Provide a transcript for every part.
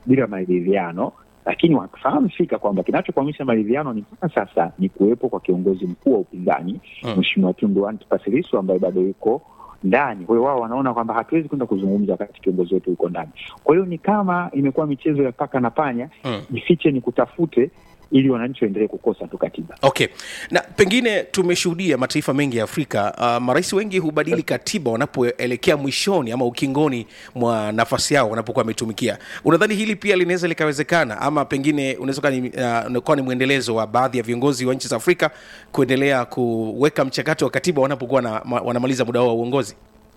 bila maridhiano, lakini wakifahamu fika kwamba kinachokwamisha maridhiano ni mpaka sasa ni kuwepo kwa kiongozi mkuu wa upinzani Mm. Mheshimiwa Tundu Antipas Lissu ambaye bado yuko ndani. Kwa hiyo wao wanaona kwamba hatuwezi kwenda kuzungumza wakati kiongozi wetu yuko ndani. Kwa hiyo ni kama imekuwa michezo ya paka na panya, Mm. jifiche ni kutafute, ili wananchi waendelee kukosa tu katiba. Okay, na pengine tumeshuhudia mataifa mengi ya Afrika uh, marais wengi hubadili katiba wanapoelekea mwishoni ama ukingoni mwa nafasi yao wanapokuwa wametumikia. Unadhani hili pia linaweza likawezekana, ama pengine unaweza kuwa ni, uh, unakuwa ni mwendelezo wa baadhi ya viongozi wa nchi za Afrika kuendelea kuweka mchakato wa katiba wanapokuwa na, ma, wanamaliza muda wao wa uongozi?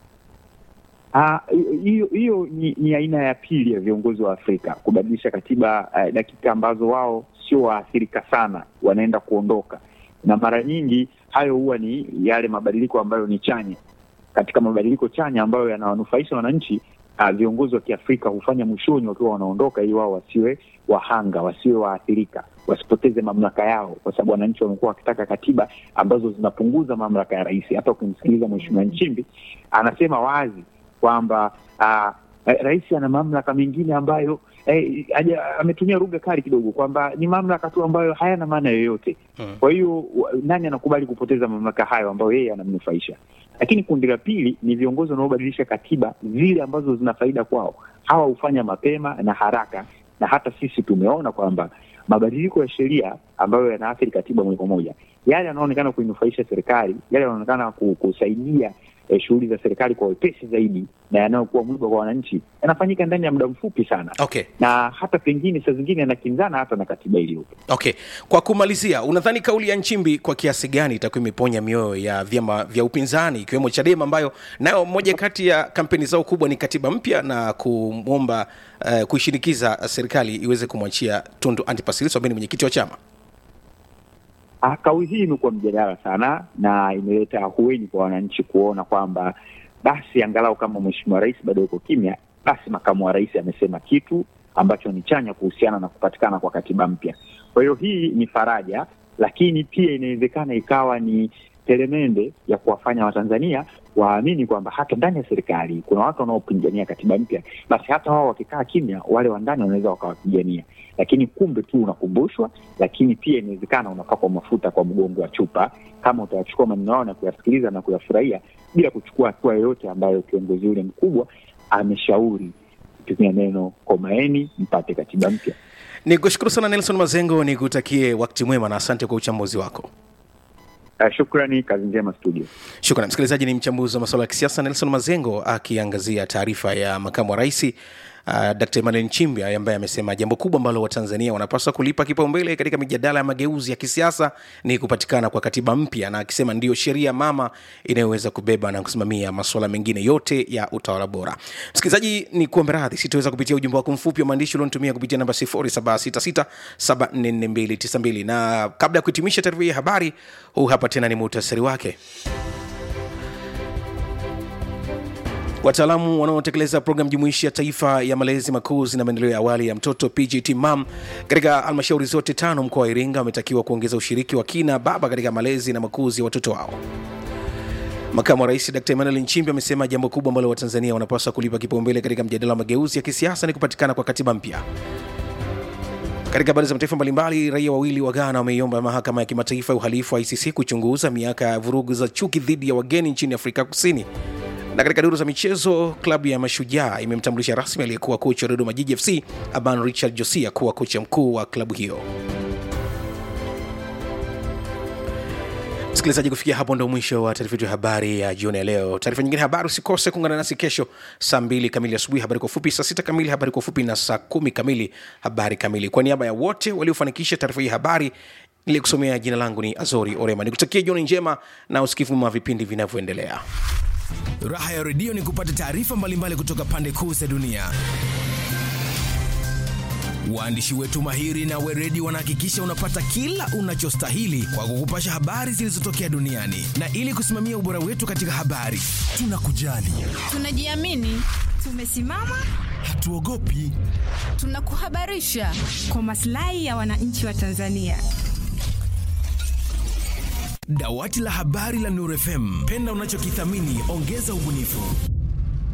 Ah, hiyo hiyo ni, ni aina ya pili ya viongozi wa Afrika kubadilisha katiba uh, dakika ambazo wao sio waathirika sana, wanaenda kuondoka, na mara nyingi hayo huwa ni yale mabadiliko ambayo ni chanya. Katika mabadiliko chanya ambayo yanawanufaisha wananchi, uh, viongozi wa Kiafrika hufanya mwishoni wakiwa wanaondoka, ili wao wasiwe wahanga, wasiwe waathirika, wasipoteze mamlaka yao, kwa sababu wananchi wamekuwa wakitaka katiba ambazo zinapunguza mamlaka ya rais. Hata ukimsikiliza Mheshimiwa Nchimbi anasema wazi kwamba uh, rais ana mamlaka mengine ambayo eh, aja, ametumia lugha kali kidogo kwamba ni mamlaka tu ambayo hayana maana yoyote. Hmm. Kwa hiyo wa- nani anakubali kupoteza mamlaka hayo ambayo yeye anamnufaisha? Lakini kundi la pili ni viongozi wanaobadilisha katiba zile ambazo zina faida kwao. Hawa hufanya mapema na haraka, na hata sisi tumeona kwamba mabadiliko ya sheria ambayo yanaathiri katiba moja kwa moja, yale yanaonekana kuinufaisha serikali, yale yanaonekana ku- kusaidia eh, shughuli za serikali kwa wepesi zaidi na yanayokuwa mwiba kwa wananchi yanafanyika ndani ya muda mfupi sana, Okay. na hata pengine saa zingine yanakinzana hata na katiba iliyopo. Okay, kwa kumalizia, unadhani kauli ya Nchimbi kwa kiasi gani itakuwa imeponya mioyo ya vyama vya upinzani ikiwemo Chadema ambayo nayo moja kati ya kampeni zao kubwa ni katiba mpya na kumwomba uh, kuishinikiza serikali iweze kumwachia Tundu Antipas Lissu ambaye ni mwenyekiti wa chama? Ah, kauli hii imekuwa mjadala sana na imeleta ahueni kwa wananchi kuona kwamba basi angalau kama mheshimiwa rais bado yuko kimya, basi makamu wa rais amesema kitu ambacho ni chanya kuhusiana na kupatikana kwa katiba mpya. Kwa hiyo hii ni faraja, lakini pia inawezekana ikawa ni telemende ya kuwafanya Watanzania waamini kwamba hata ndani ya serikali kuna watu wanaopigania katiba mpya, basi hata wao wakikaa kimya, wale wa ndani wanaweza wakawapigania. Lakini kumbe tu unakumbushwa, lakini pia inawezekana unapakwa mafuta kwa mgongo wa chupa, kama utayachukua maneno yao na kuyasikiliza na kuyafurahia bila kuchukua hatua yoyote ambayo kiongozi yule mkubwa ameshauri kutumia neno komaeni, mpate katiba mpya. Ni kushukuru sana Nelson Mazengo, ni kutakie wakati mwema na asante kwa uchambuzi wako. Uh, shukrani, kazi njema studio. Shukrani msikilizaji. Ni mchambuzi wa masuala ya kisiasa Nelson Mazengo akiangazia taarifa ya makamu wa rais uh, Dr. Emmanuel Nchimbi ambaye amesema jambo kubwa ambalo Watanzania wanapaswa kulipa kipaumbele katika mijadala ya mageuzi ya kisiasa ni kupatikana kwa katiba mpya, na akisema ndiyo sheria mama inayoweza kubeba na kusimamia masuala mengine yote ya utawala bora. Msikilizaji, ni kuombe radhi, sitaweza kupitia ujumbe wako mfupi wa maandishi ulionitumia kupitia namba 0766744292 na kabla ya kuhitimisha taarifa hii ya habari, huu hapa tena ni muhtasari wake. Wataalamu wanaotekeleza programu jumuishi ya taifa ya malezi makuzi na maendeleo ya awali ya mtoto PGT MAM katika halmashauri zote tano mkoa wa Iringa wametakiwa kuongeza ushiriki wa kina baba katika malezi na makuzi ya watoto wao. Makamu wa Rais Dr. Emmanuel Nchimbi amesema jambo kubwa ambalo Watanzania wanapaswa kulipa kipaumbele katika mjadala wa mageuzi ya kisiasa ni kupatikana kwa katiba mpya. Katika habari za mataifa mbalimbali, raia wawili wa Ghana wameiomba mahakama ya kimataifa ya uhalifu wa ICC kuchunguza miaka ya vurugu za chuki dhidi ya wageni nchini Afrika Kusini. Na katika duru za michezo, klabu ya Mashujaa imemtambulisha rasmi aliyekuwa kocha wa Dodoma Jiji FC Aban Richard Josia kuwa kocha mkuu wa klabu hiyo. Msikilizaji, kufikia hapo ndo mwisho wa taarifa yetu ya habari ya jioni ya leo. Taarifa nyingine ya habari usikose kuungana nasi kesho saa mbili kamili asubuhi, habari kwa ufupi, saa sita kamili habari kwa ufupi, na saa kumi kamili habari kamili. Kwa niaba ya wote waliofanikisha taarifa hii ya habari nilikusomea, jina langu ni Azori Orema, nikutakia jioni njema na usikivu mwa vipindi vinavyoendelea. Raha ya redio ni kupata taarifa mbalimbali kutoka pande kuu za dunia. Waandishi wetu mahiri na weredi wanahakikisha unapata kila unachostahili kwa kukupasha habari zilizotokea duniani, na ili kusimamia ubora wetu katika habari, tunakujali, Tunajiamini, tumesimama, hatuogopi. tunakuhabarisha kwa maslahi ya wananchi wa Tanzania. Dawati la habari la Nuru FM, penda unachokithamini, ongeza ubunifu.